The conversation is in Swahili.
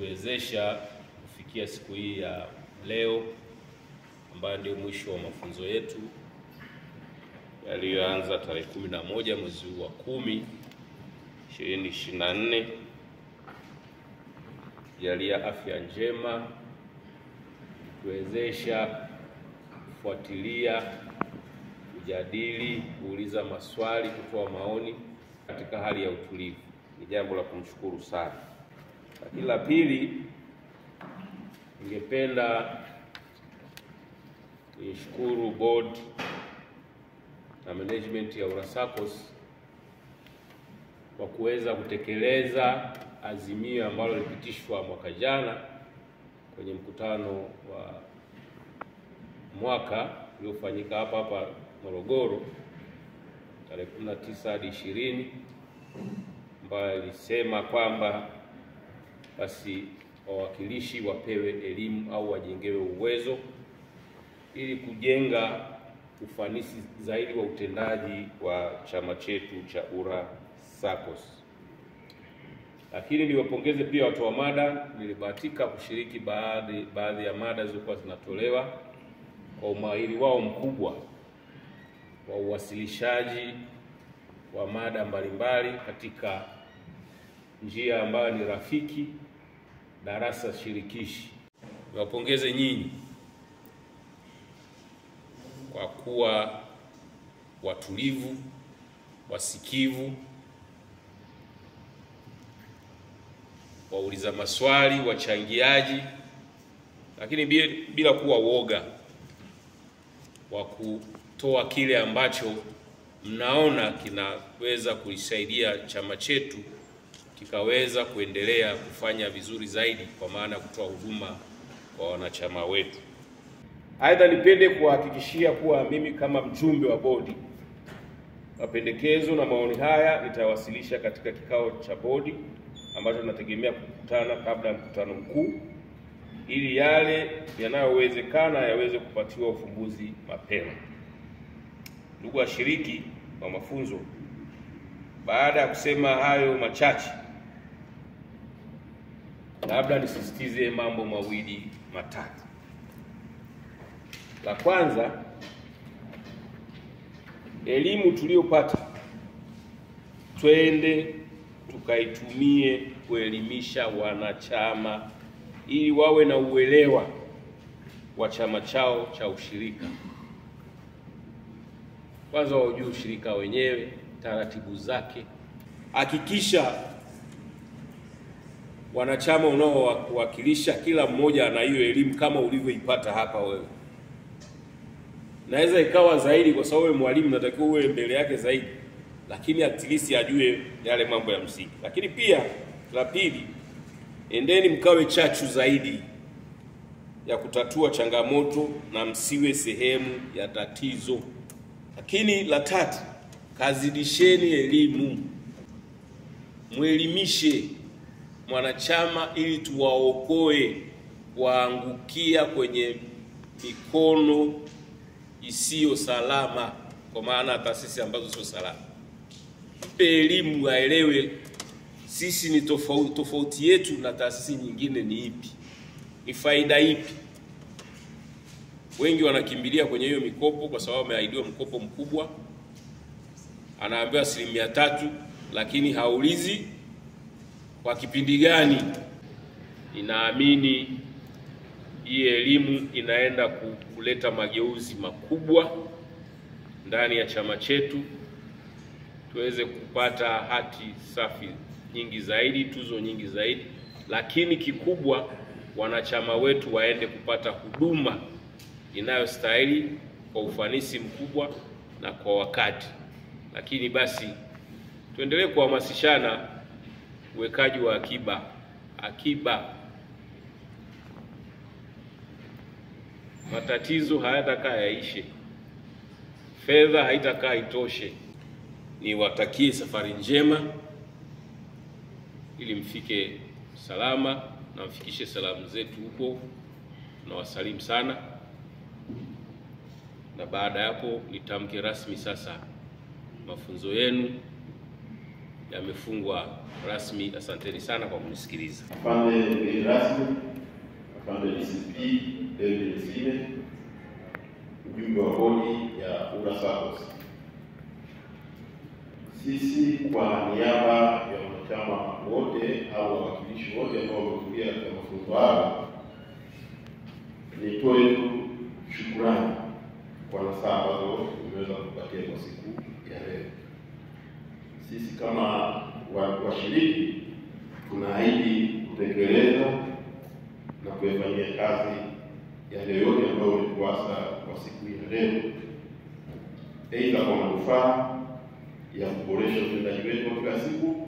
kutuwezesha kufikia siku hii ya leo ambayo ndio mwisho wa mafunzo yetu yaliyoanza tarehe kumi na moja mwezi huu wa kumi ishirini ishirini na nne jalia afya njema, kutuwezesha kufuatilia, kujadili, kuuliza maswali, kutoa maoni katika hali ya utulivu. Ni jambo la kumshukuru sana. Lakini la pili, ningependa nishukuru board na management ya Urassacos kwa kuweza kutekeleza azimio ambalo lilipitishwa mwaka jana kwenye mkutano wa mwaka uliofanyika hapa hapa Morogoro tarehe 19 hadi 20 ambayo ilisema kwamba basi wawakilishi wapewe elimu au wajengewe uwezo ili kujenga ufanisi zaidi wa utendaji wa chama chetu cha Urassacos. Lakini niwapongeze pia watoa mada. Nilibahatika kushiriki baadhi baadhi ya mada zilizokuwa zinatolewa kwa umahiri wao mkubwa wa uwasilishaji wa mada mbalimbali katika njia ambayo ni rafiki, darasa shirikishi. Niwapongeze nyinyi kwa kuwa watulivu, wasikivu, wauliza maswali, wachangiaji, lakini bila kuwa woga wa kutoa kile ambacho mnaona kinaweza kuisaidia chama chetu kikaweza kuendelea kufanya vizuri zaidi, kwa maana ya kutoa huduma kwa wanachama wetu. Aidha, nipende kuwahakikishia kuwa mimi kama mjumbe wa bodi, mapendekezo na maoni haya nitawasilisha katika kikao cha bodi ambacho tunategemea kukutana kabla ya mkutano mkuu, ili yale yanayowezekana yaweze kupatiwa ufumbuzi mapema. Ndugu washiriki wa mafunzo, baada ya kusema hayo machache, labda nisisitize mambo mawili matatu. La kwanza, elimu tuliyopata twende tukaitumie kuelimisha wanachama ili wawe na uelewa wa chama chao cha ushirika. Kwanza waujue ushirika wenyewe, taratibu zake. Hakikisha wanachama unaowakilisha kila mmoja ana hiyo elimu kama ulivyoipata hapa wewe. Naweza ikawa zaidi, kwa sababu wewe mwalimu natakiwa uwe mbele yake zaidi, lakini at least ajue yale mambo ya msingi. Lakini pia la pili, endeni mkawe chachu zaidi ya kutatua changamoto na msiwe sehemu ya tatizo. Lakini la tatu, kazidisheni elimu, mwelimishe mwanachama ili tuwaokoe waangukia kwenye mikono isiyo salama, kwa maana taasisi ambazo sio salama. Mpe elimu aelewe sisi ni tofauti, tofauti yetu na taasisi nyingine ni ipi, ni faida ipi. Wengi wanakimbilia kwenye hiyo mikopo kwa sababu ameahidiwa mkopo mkubwa, anaambiwa asilimia tatu, lakini haulizi kwa kipindi gani. Ninaamini hii elimu inaenda kuleta mageuzi makubwa ndani ya chama chetu, tuweze kupata hati safi nyingi zaidi, tuzo nyingi zaidi, lakini kikubwa wanachama wetu waende kupata huduma inayostahili kwa ufanisi mkubwa na kwa wakati. Lakini basi tuendelee kuhamasishana uwekaji wa akiba. Akiba, matatizo hayatakaa yaishe, fedha haitakaa itoshe. Niwatakie safari njema ili mfike salama na mfikishe salamu zetu huko. Tunawasalimu sana, na baada ya hapo nitamke rasmi sasa mafunzo yenu yamefungwa rasmi. Asanteni sana kwa kunisikiliza. Afande mgeni rasmi, afande DCP David Msime, mjumbe wa bodi ya URA SACCOS. Sisi kwa niaba ya wanachama wote au wawakilishi wote ambao wamehudhuria katika mafunzo hayo, nitoe tu shukrani kwa nasaha ambazo tumeweza kupatia kwa siku ya leo. Sisi kama washiriki tunaahidi kutekeleza na kuyafanyia kazi yale yote ambayo ulituasa kwa siku ya leo, aidha kwa manufaa ya kuboresha utendaji wetu wa kila siku